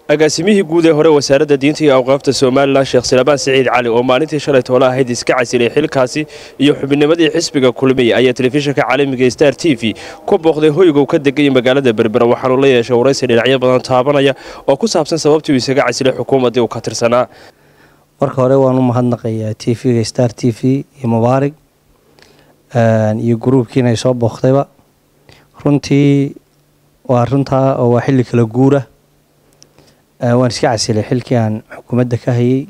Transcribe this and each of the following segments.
agaasimihii guud ee hore wasaaradda diinta iyo awqaafta somalilan sheekh silabaan siciid cali oo maalintii shalay toole ahayd iska casilay xilkaasi iyo xubinnimadii xisbiga kulmiya ayaa telefishinka caalamiga star t v ku booqday hoygow ka degaya magaalada berbera waxaanu la yeeshay waraysi dhinacyo badan taabanaya oo ku saabsan sababtii uu isaga casilay xukuumaddii uu ka tirsanaa marka hore waan u mahadnaqayaa t v-ga star t v iyo mubaarig iyo gruubkiina ay soo booqdayba runtii waa runtaa oo waa xilli kala guura waan iska casilay xilkii aan xukuumadda ka hayay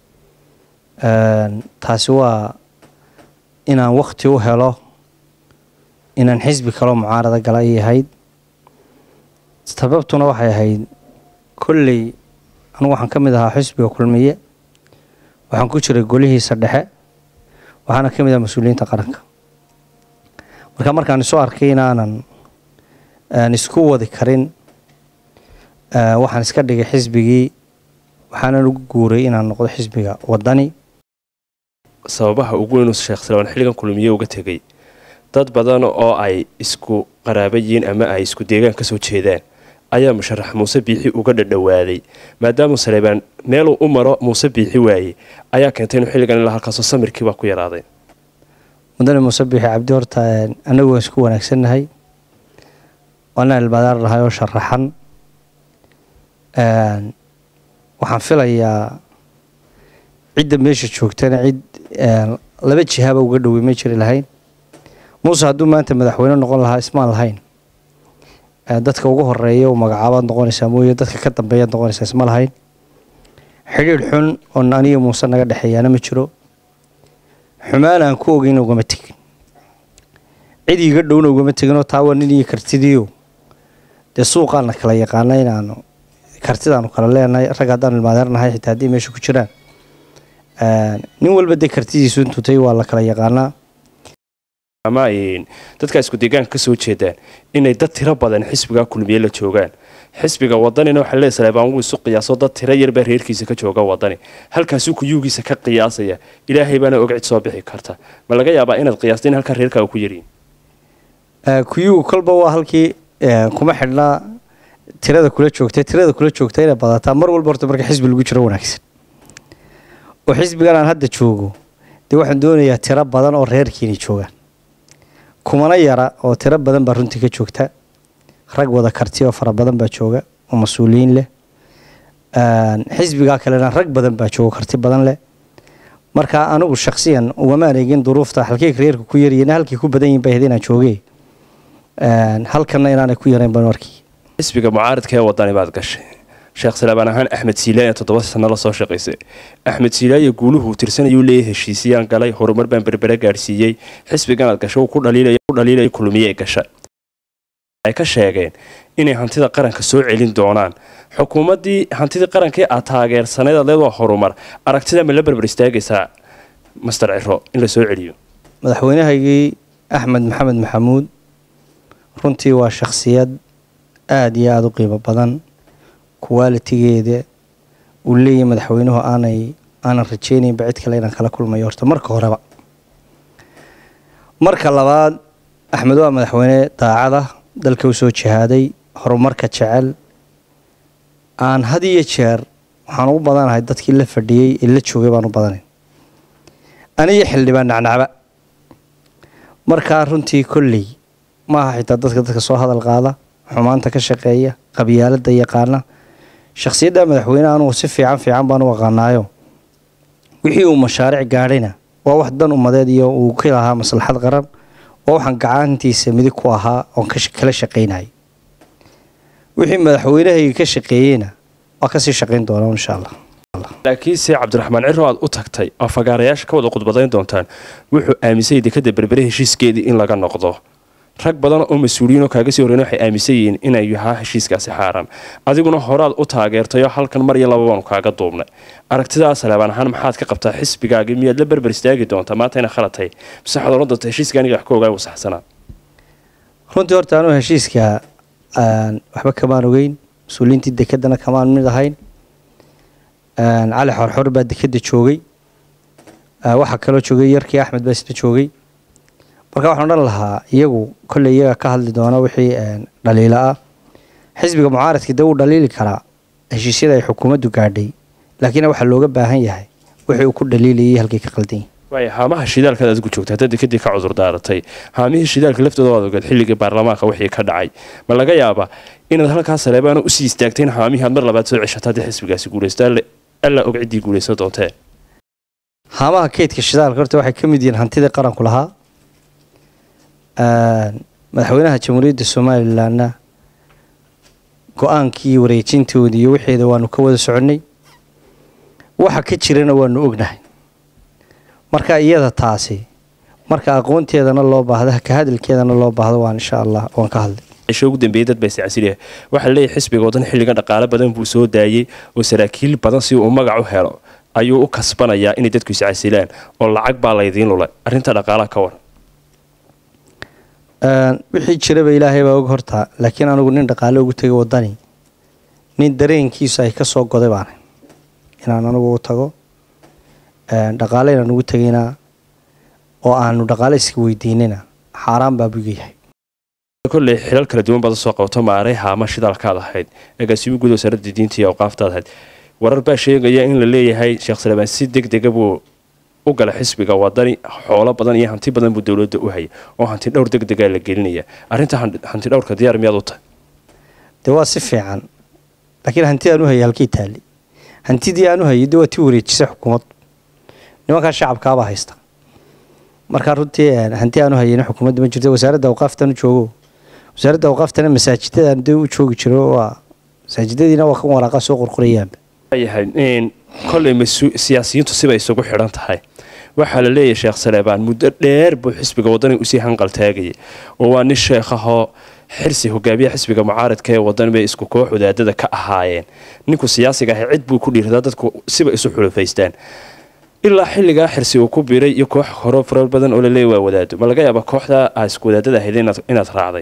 taasi waa inaan wakti u helo inaan xisbi kaloo mucaarada gala ay ahayd sababtuna waxay ahayd kolley anugu waxaan ka mid ahaa xisbiga kulmiye waxaan ku jiray golihiisa dhexe waxaana ka mid aha mas-uuliyiinta qaranka marka markaan isu arkay inaanan isku wadi karin waxaan iska dhigay xisbigii waxaanan ugu guuray inaan noqdo xisbiga wadani sababaha ugu weyn sheekh silabaan xilligan kulmiye uga tegay dad badan oo ay isku qaraaba yihiin ama ay isku deegaan ka soo jeedaan ayaa musharax muuse biixi uga dhadhowaaday maadaamuu saleebaan meeluu u maro muuse biixi waayey ayaa keentay inuu xilligan ilaa halkaasoo samirkiibaa ku yaraaday mudane muuse biixi cabdi horta anagu waan isku wanaagsannahay waanaan ilbaadaar nahay oo sharaxan waxaan filayaa cidda meesha joogtana cid laba jihaaba uga dhowey ma jiri lahayn muuse hadduu maanta madaxweyne noqon lahaa ismaan lahayn dadka ugu horeeya u magacaabaad noqonaysaa mooye dadka ka dambeeyaad noqonaysaa isma lahayn xidhiidh xun oon aniga muuse naga dhexeeyaana ma jiro xumaan aan ku ogeyn ugama tegin cid iiga dhowna ugama teginoo taa waa nin iyo kartidiio dee suuqaana kala yaqaana inaanu kartidaanu kala leenahay rag haddaanu ilmaadeernahay xitaa haddii meesha ku jiraan nin walba dee kartidiisu intutay waa la kala yaqaanaa ama dadkaa isku deegaanka ka soo jeedaan inay dad tiro badan xisbigaa kulmiye la joogaan xisbiga wadanina waxaa lee saleebaan wuu isu qiyaaso dad tiro yarbaa reerkiisa ka jooga wadani halkaasuu kuyuugiisa ka qiyaasaya ilaahay baana og cid soo bixi karta ma laga yaabaa inaad qiyaasta in halkaa reerkaaga ku yaryihin kuyuugu kolba waa halkii kuma xidhnaa tirada kula joogta tirada kula joogta inay badataa mar walba horta marka xisbi lagu jiro wanaagsan oo xisbigan aan hadda joogo dee waxaan doonayaa tiro badan oo reerkiina joogaan kumana yara oo tiro badan baa runtii ka joogta rag wada karti oo fara badan baa jooga oo mas-uuliyiin leh xisbigaa kalena rag badan baa jooga karti badan leh marka anigu shaksiyan ugamaan eegin duruufta halkey reerka ku yaryihiin halkii ku badan yihin bay ahayd inaan joogee halkanna inaanay ku yarayn baan arkii xisbiga mucaaradka ee wadani baad gashay sheekh salaabaan ahaan axmed siilaayan toddoba sano la soo shaqaysay axmed siilaaye guuluhu tirsanayuu leeyahay heshiisiyaan galay horumar baan berbere gaadhsiiyey xisbigan aad gasho ku dhaliilaya kulmiye gasha ay ka sheegeen inay hantida qaranka soo celin doonaan xukuumaddii hantidii qarankii aad taageersanayd adeed waa horumar aragtida ma la berber istaagaysaa master ciro in la soo celiyo madaxweynahaygii axmed maxamed maxamuud runtii waa shakhsiyad aada iyo aada u qiimo badan kuwaalitigeeda uu leeyahay madaxweynuhu aanay aanan rajeynaynba cid kale inaan kala kulmayo horta marka horeba marka labaad axmed waa madaxweyne daacada dalka u soo jihaaday horumarka jecel aan had iyo jeer waxaan ugu badanahay dadkii la fadhiyey ee la joogay baan u badanayn aniyo xildhibaan nacnacba markaa runtii kolley maaha xitaa dadka dadka soo hadal qaada xumaanta ka shaqeeya qabyaalada yaqaana shakhsiyadda madaxweyne anugu si fiican fiican baan u aqaanaayo wixii uu mashaaric gaadhayna waa wax dan ummadeed iyo uu ka lahaa maslaxad qaran waa waxaan gacantiisa midig ku ahaa oon kala shaqaynayay wixii madaxweynahayga ka shaqeeyeyna waa kasii shaqayn doonaa insha allah laakiinse cabdiraxmaan ciro aad u tagtay oo fagaarayaasha ka wada khudbadayn doontaan wuxuu aaminsanyay dekada berbere heshiiskeedii in laga noqdo rag badan oo mas-uuliyiin oo kaaga sii horreyn waxay aaminsan yihiin inay yahaa heshiiskaasi xaaran adiguna horaad u taageertayoo halkan mar iyo laba baanu kaaga duubnay aragtidaa saleebaan ahaan maxaad ka qabtaa xisbigaagii miyaad la berber istaagi doontaa maanta ina khalatay mise waxaad oran doontaa heshiiska aniga wax ka ogaa uu saxsanaa runtii horta anugu heshiiska waxba kamaan ogeyn mas-uuliyiintii dekedana kamaan mid ahayn cali xorxor baa dekeda joogay waxaa kaloo joogay yarkii axmed baa isna joogay marka waxaan odhan lahaa iyagu kolley iyaga ka hadli doona wixii dhaliilo ah xisbiga mucaaradka dee wuu dhaliili karaa heshiisyada ay xukuumaddu gaadhay laakiin waxaa looga baahan yahay wixii uu ku dhaliilayay halkay ka qaldan yihin waaya haamaha shidaalkaad adigu joogta haddaad dekadii ka cudur daaratay haamihii shidaalka laftooda waad ogaed xilligii baarlamaanka wixii ka dhacay ma laga yaabaa inaad halkaa saleebaana usii istaagtay in haamihii aad mar labaad soo ceshato haddii xisbigaasi guulaysto alla og ciddii guulaysan doontee haamaha kaydka shidaalka horta waxay ka mid yihiin hantidii qaranku lahaa madaxweynaha jamhuuriyadda somalilanna go-aankii wareejintoodii iyo wixeeda waanu ka wada soconnay waxa ka jirana waanu ognahay marka iyada taasi marka aqoonteedana loo baahda ka hadalkeedana loo baahdo waan insha allah waan ka hadlay cisho ugu dambeeyey dad baa iscasiliya waxaa leeyahay xisbiga waddan xilligan dhaqaale badan buu soo daayey oo saraakiil badan si uu magac u helo ayuu u kasbanayaa inay dadku iscasilaan oo lacag baa laydiin lulay arrinta dhaqaalaha ka waran wixii jiraba ilaahay baa og hortaa laakiin anigu nin dhaqaale ugu tegay waddani nin dareenkiisu ay ka soo goday baana inaan anigu u tago dhaqaale inaan ugu tegayna oo aanu dhaqaale iska weydiinina xaaraan baa buga yahay kolley xilal kala duwan baad soo qabato maaray haama shidaalkaad ahayd agaasimo guud wasaaradda diinta iyo awqaaftaad ahayd warar baa sheegaya in la leeyahay sheekh salebaan si deg dega buu u gala xisbiga wadani xoolo badan iyo hanti badan buu dowladda u hayay oo hanti dhowr deg degaa la gelinaya arrinta hanti dhowrka diyaar miyaad u tahay dee waa si fiican laakiin hanti aan u hayay halkii taali hantidii aan u hayay dee waa tii wareejisay xukuumad nimankaa shacabkaabaa haysta markaa runtii hanti aan u hayayna xukuumadda ma jirto wasaaradda awqaaftan u joogo wasaaradda awqaaftana masaajidadaan dee u joogi jiro waa masaajidadiina waa kan waraaqa soo qorqorayaanba yahay kolley siyaasiyiintu sibay isugu xidhan tahay waxaa la leeyahay sheekh saleebaan muddo dheer buu xisbiga wadani usii hanqal taagayay oo waa nin sheekhahoo xirsi hogaamiyaha xisbiga mucaaradka ee wadan bay isku koox wadaadada ka ahaayeen ninku siyaasiga ahay cid buu ku dhiirradaa dadku siba isu xulufaystaan ilaa xilligaa xirsi uu ku biiray iyo koox horo farar badan oo laleeya waa wadaado ma laga yaaba kooxdaa aa isku wadaadada ahayd inaad raacday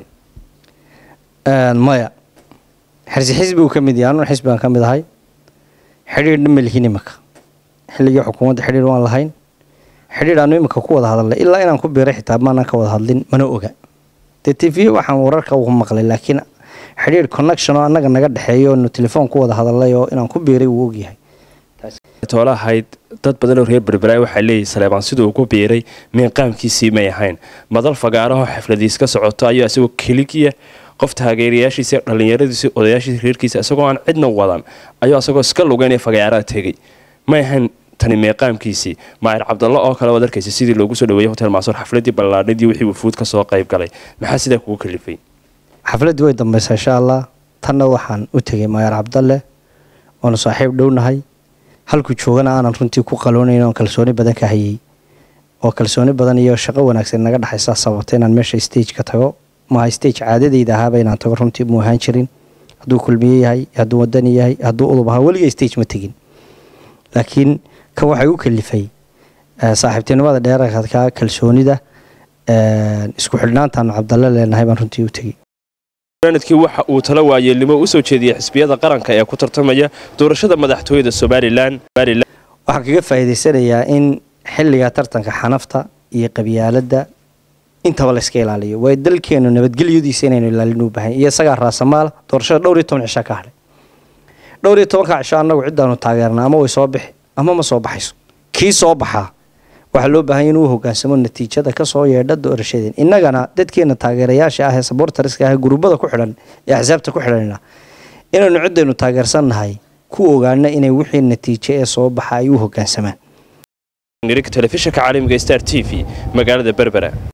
maya xirsi xisbi uu ka mid yahay anun xisbigaan ka mid ahay xidhiidhna ma lihin imanka xilligii xukuumadda xidhiidh waan lahayn xidhiidh aanu iminka ku wada hadalnay ilaa inaan ku biiray xitaa maanaan ka wada hadlin mana oga dee t v waxaan wararka ugu maqlay laakiin xidhiidh connection oo annaga naga dhexeeyo nu telefoon ku wada hadalnay oo inaan ku biiray wuu ogyahay toole ahayd dad badan oo reer berberaay waxaa leeyahay saleebaan siduu ugu biiray miinqaamkiisii may ahayn madal fagaaraho xafladiis ka socoto ayuu isagoo keligiya qof taageerayaashiisa dhallinyaradiisa odayaashiisa reerkiisa isagoo aan cidna wadan ayuu isagoo iska lugeynaya fagaaraha tegay may ahayn tani meeqaamkiisii maayir cabdalla oo kale waad arkaysa sidii loogu soo dhaweeyey hotel maasoor xafladii ballaadhadii wixii wufuud ka soo qayb galay maxaa sidaa kugu kalifay xafladdii way dambaysaa insha allah tanna waxaan u tegay maayir cabdalle waanu saaxiib dhownahay halkuu joogana aanan runtii ku qaloonayn oon kalsooni badan ka hayay oo kalsooni badan iyo shaqo wanaagsan naga dhexaysaa sababta inaan meesha stage ka tago maha stage caadadayda ahaaba inaan tago runtii mu ahaan jirin hadduu kulmiye yahay hadduu wadani yahay hadduu udub ahaa weliga stage ma tegin laakiin kan waxay u kalifay saaxiibtinimada dheerarka kalsoonida isku xidhnaantaanu cabdalle leenahay baan runtii u tegey sanadkii waxa uu tala waayeelnimo u soo jeediyey xisbiyada qaranka ee ku tartamaya doorashada madaxtooyada somalilan waxaan kaga faa'iidaysanayaa in xilliga tartanka xanafta iyo qabyaaladda intaba la iska ilaaliyo waayo dalkeenu nabadgelyadiisa inaynu ilaalin u bahan iyo isagaa raasamaala doorashada dhowr iyo toban cisho ka hadhay dhowr iyo tobanka cisho annagu ciddaanu taageerna ama way soo bixi ama ma soo baxayso kii soo baxaa waxaa loo baahanya inuu hogaansamo natiijada kasoo yeedha doorashadeen innagana dadkeena taageerayaasha ah ee sabortariska ah ee guruubada ku xidhan ee axsaabta ku xidhanna inaynu ciddaynu taageersannahay ku ogaana inay wixii natiijo ee soo baxa ay u hogaansamaan telefishinka caalamiga star t v magaalada berbera